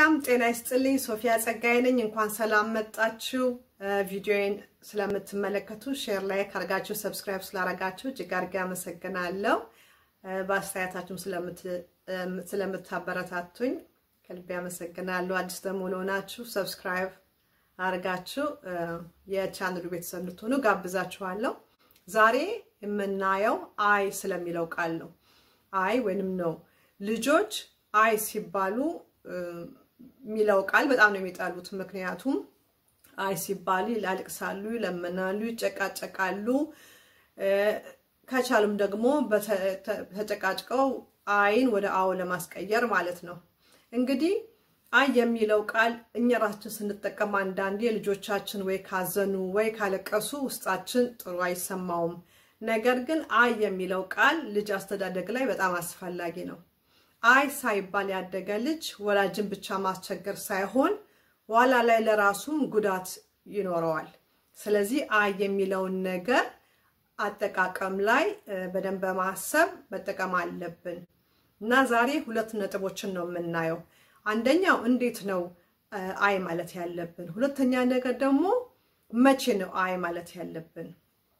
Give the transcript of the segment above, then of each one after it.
ሰላም ጤና ይስጥልኝ። ሶፊያ ጸጋዬ ነኝ። እንኳን ሰላም መጣችሁ። ቪዲዮዬን ስለምትመለከቱ ሼር ላይ ካርጋችሁ ሰብስክራይብ ስላረጋችሁ እጅግ አድርጌ አመሰግናለሁ። በአስተያየታችሁም ስለምታበረታቱኝ ከልቤ አመሰግናለሁ። አዲስ ደግሞ ለሆናችሁ ሰብስክራይብ አርጋችሁ የቻንሉ ቤተሰብ እንድትሆኑ ጋብዛችኋለሁ። ዛሬ የምናየው አይ ስለሚለው ቃል ነው። አይ ወይንም ነው ልጆች አይ ሲባሉ የሚለው ቃል በጣም ነው የሚጠሉት። ምክንያቱም አይ ሲባሉ ያለቅሳሉ፣ ይለምናሉ፣ ይጨቃጨቃሉ። ከቻሉም ደግሞ ተጨቃጭቀው አይን ወደ አዎ ለማስቀየር ማለት ነው። እንግዲህ አይ የሚለው ቃል እኛ ራሳችን ስንጠቀም አንዳንዴ ልጆቻችን ወይ ካዘኑ ወይ ካለቀሱ ውስጣችን ጥሩ አይሰማውም። ነገር ግን አይ የሚለው ቃል ልጅ አስተዳደግ ላይ በጣም አስፈላጊ ነው። አይ ሳይባል ያደገ ልጅ ወላጅን ብቻ ማስቸገር ሳይሆን ኋላ ላይ ለራሱም ጉዳት ይኖረዋል። ስለዚህ አይ የሚለውን ነገር አጠቃቀም ላይ በደንብ በማሰብ መጠቀም አለብን እና ዛሬ ሁለት ነጥቦችን ነው የምናየው። አንደኛው እንዴት ነው አይ ማለት ያለብን፣ ሁለተኛ ነገር ደግሞ መቼ ነው አይ ማለት ያለብን።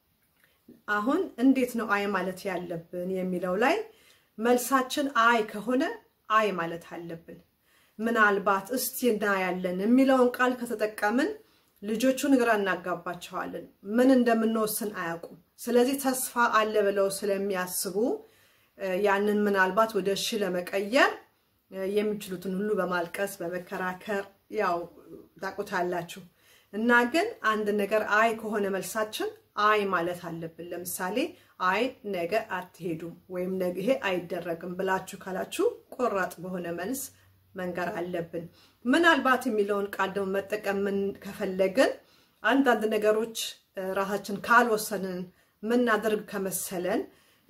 አሁን እንዴት ነው አይ ማለት ያለብን የሚለው ላይ መልሳችን አይ ከሆነ አይ ማለት አለብን። ምናልባት እስቲ እናያለን የሚለውን ቃል ከተጠቀምን ልጆቹን ግራ እናጋባቸዋለን። ምን እንደምንወስን አያውቁም። ስለዚህ ተስፋ አለ ብለው ስለሚያስቡ ያንን ምናልባት ወደ እሺ ለመቀየር የሚችሉትን ሁሉ በማልቀስ በመከራከር ያው ታውቁታላችሁ። እና ግን አንድ ነገር አይ ከሆነ መልሳችን አይ ማለት አለብን። ለምሳሌ አይ ነገ አትሄዱም ወይም ነገ ይሄ አይደረግም ብላችሁ ካላችሁ ቆራጥ በሆነ መልስ መንገር አለብን። ምናልባት የሚለውን ቃል ደግሞ መጠቀም ከፈለግን አንዳንድ ነገሮች ራሳችን ካልወሰንን ምናደርግ ከመሰለን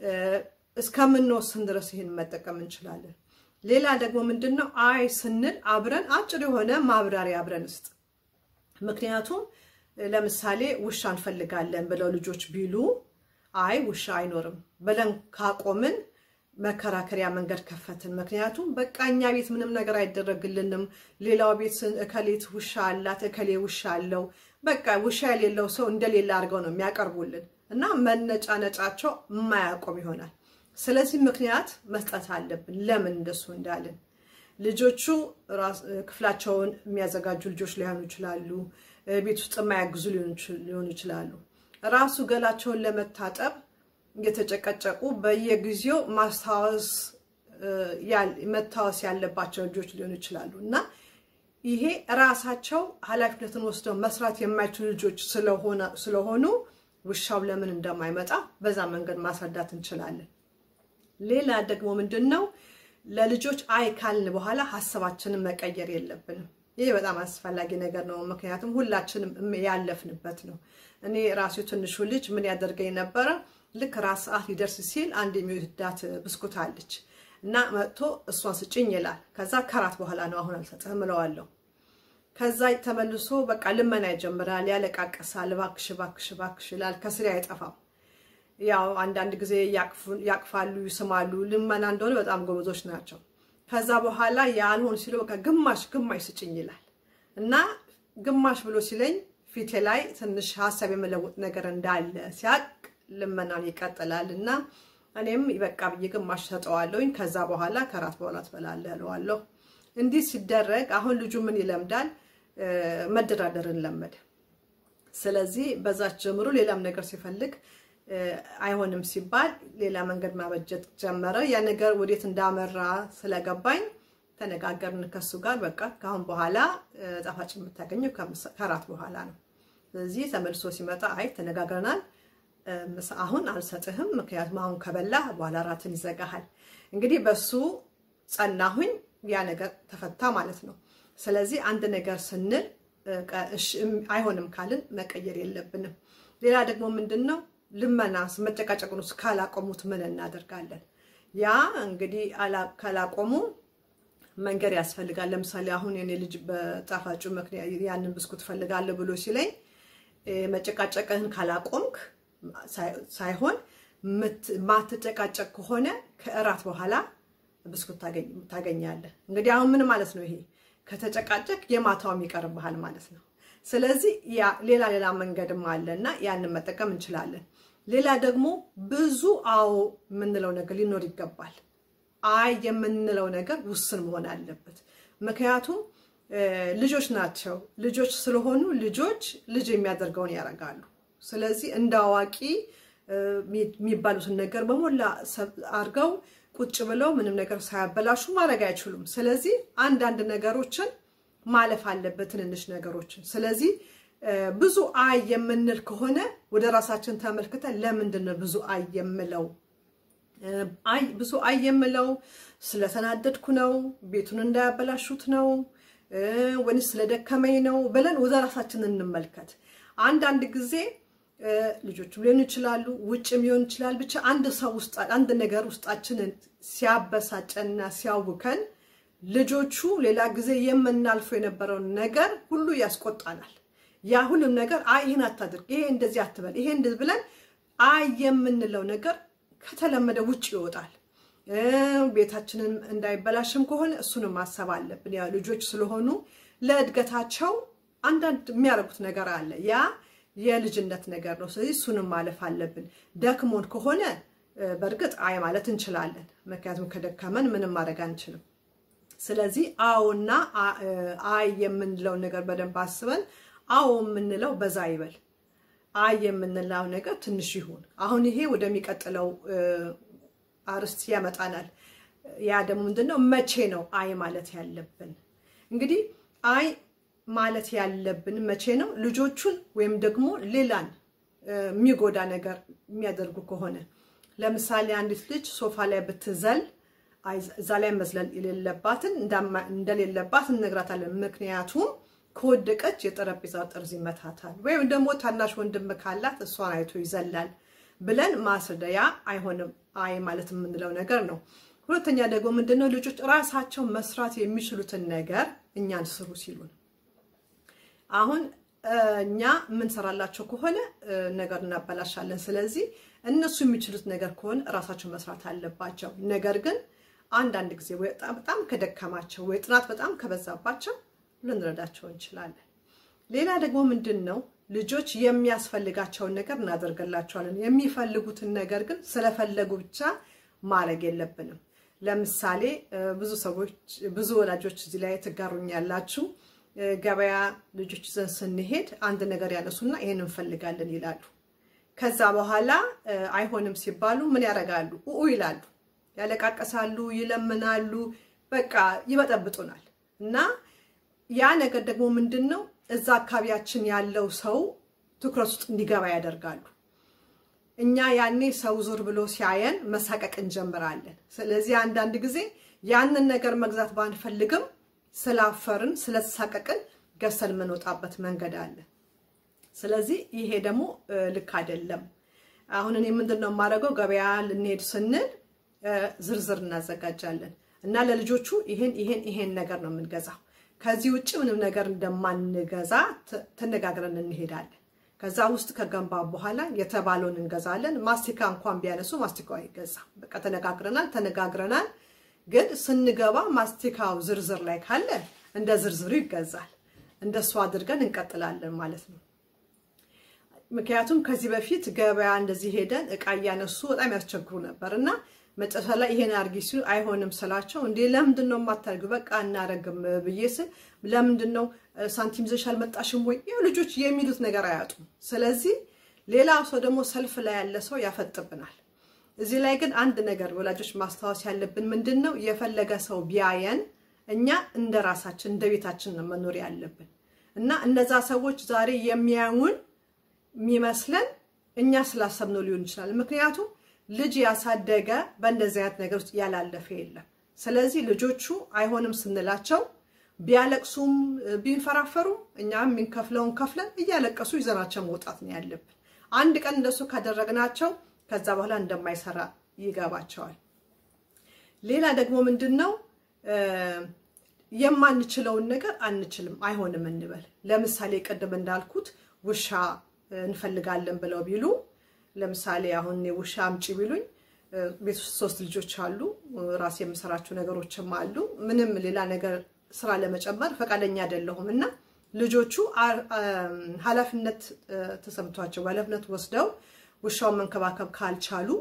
እስከምንወስን ድረስ ይህን መጠቀም እንችላለን። ሌላ ደግሞ ምንድን ነው አይ ስንል አብረን አጭር የሆነ ማብራሪያ አብረን ውስጥ ምክንያቱም ለምሳሌ ውሻ እንፈልጋለን ብለው ልጆች ቢሉ አይ ውሻ አይኖርም ብለን ካቆምን መከራከሪያ መንገድ ከፈትን። ምክንያቱም በቃ እኛ ቤት ምንም ነገር አይደረግልንም፣ ሌላው ቤት እከሌት ውሻ አላት፣ እከሌ ውሻ አለው፣ በቃ ውሻ የሌለው ሰው እንደሌለ አድርገው ነው የሚያቀርቡልን እና መነጫነጫቸው የማያቆም ይሆናል። ስለዚህ ምክንያት መስጠት አለብን ለምን እንደሱ እንዳልን። ልጆቹ ክፍላቸውን የሚያዘጋጁ ልጆች ሊሆኑ ይችላሉ። ቤት ውስጥ የማያግዙ ሊሆኑ ይችላሉ። ራሱ ገላቸውን ለመታጠብ እየተጨቀጨቁ በየጊዜው ማስታወስ መታወስ ያለባቸው ልጆች ሊሆኑ ይችላሉ እና ይሄ ራሳቸው ኃላፊነትን ወስደው መስራት የማይችሉ ልጆች ስለሆኑ ውሻው ለምን እንደማይመጣ በዛ መንገድ ማስረዳት እንችላለን። ሌላ ደግሞ ምንድን ነው ለልጆች አይ ካልን በኋላ ሀሳባችንን መቀየር የለብንም። ይህ በጣም አስፈላጊ ነገር ነው። ምክንያቱም ሁላችንም ያለፍንበት ነው። እኔ ራሱ ትንሹ ልጅ ምን ያደርገኝ ነበረ? ልክ ራስ ሰዓት ሊደርስ ሲል አንድ የሚወዳት ብስኩት አለች እና መጥቶ እሷን ስጭኝ ይላል። ከዛ ከራት በኋላ ነው አሁን አልሰጥህም እለዋለሁ። ከዛ ተመልሶ በቃ ልመና ይጀምራል፣ ያለቃቀሳል። እባክሽ እባክሽ እባክሽ ይላል። ከስሬ አይጠፋም። ያው አንዳንድ ጊዜ ያቅፋሉ፣ ይስማሉ። ልመና እንደሆነ በጣም ጎበዞች ናቸው። ከዛ በኋላ ያልሆን ሲሉ በቃ ግማሽ ግማሽ ስጭኝ ይላል እና ግማሽ ብሎ ሲለኝ ፊቴ ላይ ትንሽ ሀሳብ የመለወጥ ነገር እንዳለ ሲያቅ ልመናን ይቀጥላል እና እኔም በቃ ብዬ ግማሽ ሰጠዋለሁኝ። ከዛ በኋላ ከራት በኋላ ትበላለህ እለዋለሁ። እንዲህ ሲደረግ አሁን ልጁ ምን ይለምዳል? መደራደርን ለመደ። ስለዚህ በዛች ጀምሮ ሌላም ነገር ሲፈልግ አይሆንም ሲባል ሌላ መንገድ ማበጀት ጀመረ። ያ ነገር ወዴት እንዳመራ ስለገባኝ ተነጋገርን ከሱ ጋር። በቃ ከአሁን በኋላ ጣፋጭ የምታገኘው ከራት በኋላ ነው። ስለዚህ ተመልሶ ሲመጣ አይ ተነጋግረናል፣ አሁን አልሰጥህም፣ ምክንያቱም አሁን ከበላ በኋላ ራትን ይዘጋሃል። እንግዲህ በሱ ጸናሁኝ፣ ያ ነገር ተፈታ ማለት ነው። ስለዚህ አንድ ነገር ስንል አይሆንም ካልን መቀየር የለብንም። ሌላ ደግሞ ምንድን ነው ልመና መጨቃጨቁን ውስጥ ካላቆሙት ምን እናደርጋለን? ያ እንግዲህ ካላቆሙ መንገድ ያስፈልጋል። ለምሳሌ አሁን የኔ ልጅ በጣፋጩ ምክንያት ያንን ብስኩት ፈልጋለሁ ብሎ ሲለኝ መጨቃጨቅህን ካላቆምክ ሳይሆን ማትጨቃጨቅ ከሆነ ከእራት በኋላ ብስኩት ታገኛለህ። እንግዲህ አሁን ምን ማለት ነው ይሄ? ከተጨቃጨቅ የማታውም ይቀርብሃል ማለት ነው። ስለዚህ ያ ሌላ ሌላ መንገድም አለ እና ያንን መጠቀም እንችላለን። ሌላ ደግሞ ብዙ አዎ የምንለው ነገር ሊኖር ይገባል። አይ የምንለው ነገር ውስን መሆን አለበት። ምክንያቱም ልጆች ናቸው። ልጆች ስለሆኑ ልጆች ልጅ የሚያደርገውን ያደርጋሉ። ስለዚህ እንደ አዋቂ የሚባሉትን ነገር በሞላ አድርገው ቁጭ ብለው ምንም ነገር ሳያበላሹ ማድረግ አይችሉም። ስለዚህ አንዳንድ ነገሮችን ማለፍ አለበት፣ ትንንሽ ነገሮችን። ስለዚህ ብዙ አይ የምንል ከሆነ ወደ ራሳችን ተመልክተን ለምንድን ነው ብዙ አይ የምለው? አይ ብዙ አይ የምለው ስለተናደድኩ ነው፣ ቤቱን እንዳያበላሹት ነው ወይስ ስለደከመኝ ነው ብለን ወደ ራሳችን እንመልከት። አንዳንድ ጊዜ ልጆችም ሊሆኑ ይችላሉ፣ ውጭም ሊሆን ይችላል። ብቻ አንድ ሰው ውስጥ አንድ ነገር ውስጣችንን ሲያበሳጨንና ሲያውከን ልጆቹ ሌላ ጊዜ የምናልፈው የነበረውን ነገር ሁሉ ያስቆጣናል። ያ ሁሉም ነገር አይ ይህን አታድርግ፣ ይሄ እንደዚህ አትበል፣ ይሄ እንደዚህ ብለን አይ የምንለው ነገር ከተለመደ ውጭ ይወጣል። ቤታችንን እንዳይበላሽም ከሆነ እሱንም ማሰብ አለብን። ያው ልጆች ስለሆኑ ለእድገታቸው አንዳንድ የሚያደርጉት ነገር አለ። ያ የልጅነት ነገር ነው። ስለዚህ እሱንም ማለፍ አለብን። ደክሞን ከሆነ በእርግጥ አይ ማለት እንችላለን። ምክንያቱም ከደከመን ምንም ማድረግ አንችልም። ስለዚህ አዎና አይ የምንለውን ነገር በደንብ አስበን አዎ የምንለው በዛ ይበል፣ አይ የምንለው ነገር ትንሽ ይሁን። አሁን ይሄ ወደሚቀጥለው አርስት ያመጣናል። ያ ደግሞ ምንድነው? መቼ ነው አይ ማለት ያለብን? እንግዲህ አይ ማለት ያለብን መቼ ነው? ልጆቹን ወይም ደግሞ ሌላን የሚጎዳ ነገር የሚያደርጉ ከሆነ ለምሳሌ አንዲት ልጅ ሶፋ ላይ ብትዘል እዛ ላይ መዝለል የሌለባትን እንደሌለባት እንነግራታለን። ምክንያቱም ከወደቀች የጠረጴዛ ጠርዝ ይመታታል፣ ወይም ደግሞ ታናሽ ወንድም ካላት እሷን አይቶ ይዘላል ብለን ማስረዳያ አይሆንም አይ ማለት የምንለው ነገር ነው። ሁለተኛ ደግሞ ምንድነው ልጆች ራሳቸው መስራት የሚችሉትን ነገር እኛን ስሩ ሲሉን አሁን እኛ የምንሰራላቸው ከሆነ ነገር እናበላሻለን። ስለዚህ እነሱ የሚችሉት ነገር ከሆነ ራሳቸው መስራት አለባቸው። ነገር ግን አንዳንድ ጊዜ በጣም ከደከማቸው ወይ ጥናት በጣም ከበዛባቸው ልንረዳቸው እንችላለን። ሌላ ደግሞ ምንድን ነው ልጆች የሚያስፈልጋቸውን ነገር እናደርግላቸዋለን። የሚፈልጉትን ነገር ግን ስለፈለጉ ብቻ ማድረግ የለብንም። ለምሳሌ ብዙ ሰዎች ብዙ ወላጆች እዚህ ላይ ትጋሩኛላችሁ። ገበያ ልጆች ይዘን ስንሄድ አንድ ነገር ያነሱና ይሄን እንፈልጋለን ይላሉ። ከዛ በኋላ አይሆንም ሲባሉ ምን ያደርጋሉ? ኡ ይላሉ፣ ያለቃቀሳሉ፣ ይለምናሉ፣ በቃ ይበጠብጡናል። እና ያ ነገር ደግሞ ምንድን ነው እዛ አካባቢያችን ያለው ሰው ትኩረት ውስጥ እንዲገባ ያደርጋሉ። እኛ ያኔ ሰው ዞር ብሎ ሲያየን መሳቀቅ እንጀምራለን። ስለዚህ አንዳንድ ጊዜ ያንን ነገር መግዛት ባንፈልግም ስላፈርን ስለተሳቀቅን ገዝተን የምንወጣበት መንገድ አለ። ስለዚህ ይሄ ደግሞ ልክ አይደለም። አሁን እኔ ምንድን ነው የማደርገው? ገበያ ልንሄድ ስንል ዝርዝር እናዘጋጃለን እና ለልጆቹ ይሄን ይሄን ይሄን ነገር ነው የምንገዛው ከዚህ ውጭ ምንም ነገር እንደማንገዛ ተነጋግረን እንሄዳለን። ከዛ ውስጥ ከገንባ በኋላ የተባለውን እንገዛለን። ማስቲካ እንኳን ቢያነሱ ማስቲካው አይገዛም። በቃ ተነጋግረናል ተነጋግረናል። ግን ስንገባ ማስቲካው ዝርዝር ላይ ካለ እንደ ዝርዝሩ ይገዛል። እንደሱ አድርገን እንቀጥላለን ማለት ነው። ምክንያቱም ከዚህ በፊት ገበያ እንደዚህ ሄደን እቃ እያነሱ በጣም ያስቸግሩ ነበር እና መጨረሻ ላይ ይሄን አርጊ ሲሉ አይሆንም ስላቸው፣ እንዴ ለምንድን ነው የማታደርጊው? በቃ እናረግም ብዬ ስል ለምንድን ነው ሳንቲም ይዘሽ አልመጣሽም ወይ? ያው ልጆች የሚሉት ነገር አያጡም። ስለዚህ ሌላ ሰው ደግሞ ሰልፍ ላይ ያለ ሰው ያፈጥብናል። እዚህ ላይ ግን አንድ ነገር ወላጆች ማስታወስ ያለብን ምንድን ነው የፈለገ ሰው ቢያየን እኛ እንደ ራሳችን እንደ ቤታችን ነው መኖር ያለብን እና እነዛ ሰዎች ዛሬ የሚያዩን የሚመስለን እኛ ስላሰብነው ሊሆን ይችላል። ምክንያቱም ልጅ ያሳደገ በእንደዚህ አይነት ነገር ውስጥ ያላለፈ የለም። ስለዚህ ልጆቹ አይሆንም ስንላቸው ቢያለቅሱም ቢንፈራፈሩም እኛ የምንከፍለውን ከፍለን እያለቀሱ ይዘናቸው መውጣት ነው ያለብን። አንድ ቀን እንደሱ ካደረግናቸው ከዛ በኋላ እንደማይሰራ ይገባቸዋል። ሌላ ደግሞ ምንድን ነው የማንችለውን ነገር አንችልም አይሆንም እንበል። ለምሳሌ ቅድም እንዳልኩት ውሻ እንፈልጋለን ብለው ቢሉ ለምሳሌ አሁን እኔ ውሻ አምጪ ቢሉኝ ቤት ውስጥ ሶስት ልጆች አሉ። ራሴ የምሰራቸው ነገሮችም አሉ። ምንም ሌላ ነገር ስራ ለመጨመር ፈቃደኛ አይደለሁም እና ልጆቹ ኃላፊነት ተሰምቷቸው በኃላፊነት ወስደው ውሻውን መንከባከብ ካልቻሉ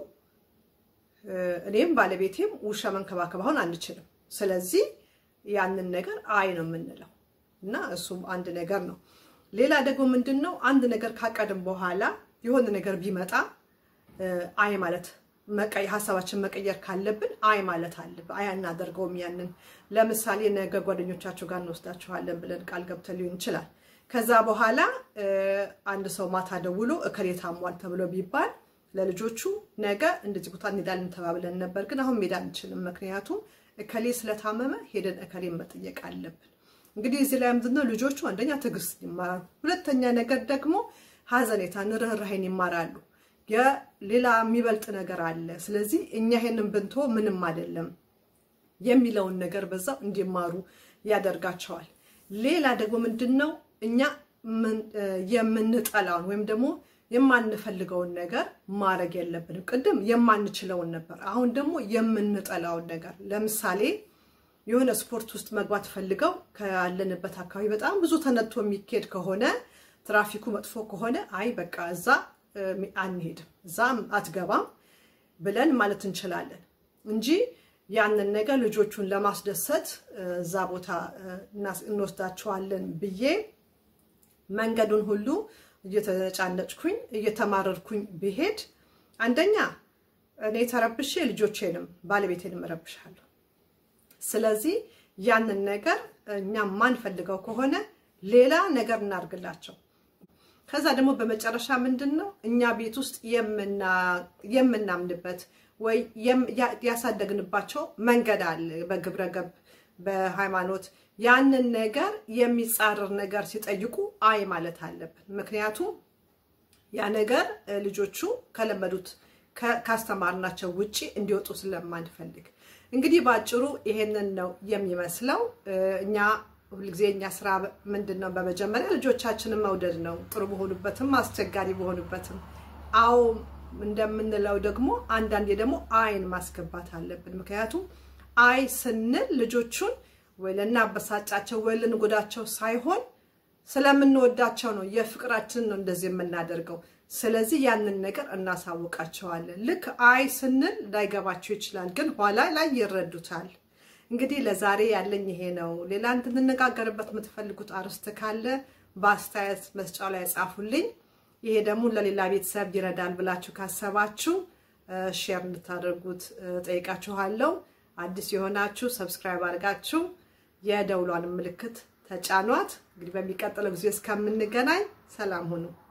እኔም ባለቤቴም ውሻ መንከባከብ አሁን አንችልም። ስለዚህ ያንን ነገር አይ ነው የምንለው እና እሱም አንድ ነገር ነው። ሌላ ደግሞ ምንድን ነው አንድ ነገር ካቀድም በኋላ የሆነ ነገር ቢመጣ አይ ማለት ሀሳባችን መቀየር ካለብን አይ ማለት አለብን። አይ አናደርገውም። ያንን ለምሳሌ ነገ ጓደኞቻቸው ጋር እንወስዳችኋለን ብለን ቃል ገብተን ሊሆን ይችላል። ከዛ በኋላ አንድ ሰው ማታ ደውሎ እከሌ ታሟል ተብሎ ቢባል ለልጆቹ ነገ እንደዚህ ቦታ እንሄዳለን ተባብለን ነበር፣ ግን አሁን መሄድ አንችልም፣ ምክንያቱም እከሌ ስለታመመ ሄደን እከሌን መጠየቅ አለብን። እንግዲህ እዚህ ላይ ምንድነው ልጆቹ አንደኛ ትዕግስት ይማራሉ፣ ሁለተኛ ነገር ደግሞ ሀዘኔታን፣ ርኅራኄን ይማራሉ። የሌላ የሚበልጥ ነገር አለ። ስለዚህ እኛ ይሄንን ብንቶ ምንም አይደለም የሚለውን ነገር በዛው እንዲማሩ ያደርጋቸዋል። ሌላ ደግሞ ምንድን ነው እኛ የምንጠላውን ወይም ደግሞ የማንፈልገውን ነገር ማድረግ የለብንም። ቅድም የማንችለውን ነበር፣ አሁን ደግሞ የምንጠላውን ነገር ለምሳሌ የሆነ ስፖርት ውስጥ መግባት ፈልገው ካለንበት አካባቢ በጣም ብዙ ተነድቶ የሚካሄድ ከሆነ ትራፊኩ መጥፎ ከሆነ አይ በቃ እዛ አንሄድም እዛም አትገባም ብለን ማለት እንችላለን እንጂ ያንን ነገር ልጆቹን ለማስደሰት እዛ ቦታ እንወስዳቸዋለን ብዬ መንገዱን ሁሉ እየተጫነጭኩኝ እየተማረርኩኝ ብሄድ አንደኛ እኔ ተረብሼ ልጆቼንም ባለቤቴንም እረብሻለሁ። ስለዚህ ያንን ነገር እኛ ማንፈልገው ከሆነ ሌላ ነገር እናድርግላቸው። ከዛ ደግሞ በመጨረሻ ምንድን ነው እኛ ቤት ውስጥ የምናምንበት ወይ ያሳደግንባቸው መንገድ አለ፣ በግብረ ገብ በሃይማኖት ያንን ነገር የሚጻረር ነገር ሲጠይቁ አይ ማለት አለብን። ምክንያቱም ያ ነገር ልጆቹ ከለመዱት ካስተማርናቸው ውጪ እንዲወጡ ስለማንፈልግ እንግዲህ በአጭሩ ይሄንን ነው የሚመስለው እኛ ሁልጊዜ እኛ ስራ ምንድን ነው? በመጀመሪያ ልጆቻችንን መውደድ ነው። ጥሩ በሆኑበትም አስቸጋሪ በሆኑበትም። አዎ እንደምንለው ደግሞ አንዳንዴ ደግሞ አይን ማስገባት አለብን። ምክንያቱም አይ ስንል ልጆቹን ወይ ልናበሳጫቸው ወይ ልንጎዳቸው ሳይሆን ስለምንወዳቸው ነው። የፍቅራችንን ነው እንደዚህ የምናደርገው። ስለዚህ ያንን ነገር እናሳውቃቸዋለን። ልክ አይ ስንል ላይገባቸው ይችላል፣ ግን ኋላ ላይ ይረዱታል። እንግዲህ ለዛሬ ያለኝ ይሄ ነው። ሌላ እንድንነጋገርበት የምትፈልጉት አርዕስት ካለ በአስተያየት መስጫው ላይ ጻፉልኝ። ይሄ ደግሞ ለሌላ ቤተሰብ ይረዳል ብላችሁ ካሰባችሁ ሼር እንድታደርጉት ጠይቃችኋለሁ። አዲስ የሆናችሁ ሰብስክራይብ አድርጋችሁ የደውሏን ምልክት ተጫኗት። እንግዲህ በሚቀጥለው ጊዜ እስከምንገናኝ ሰላም ሁኑ።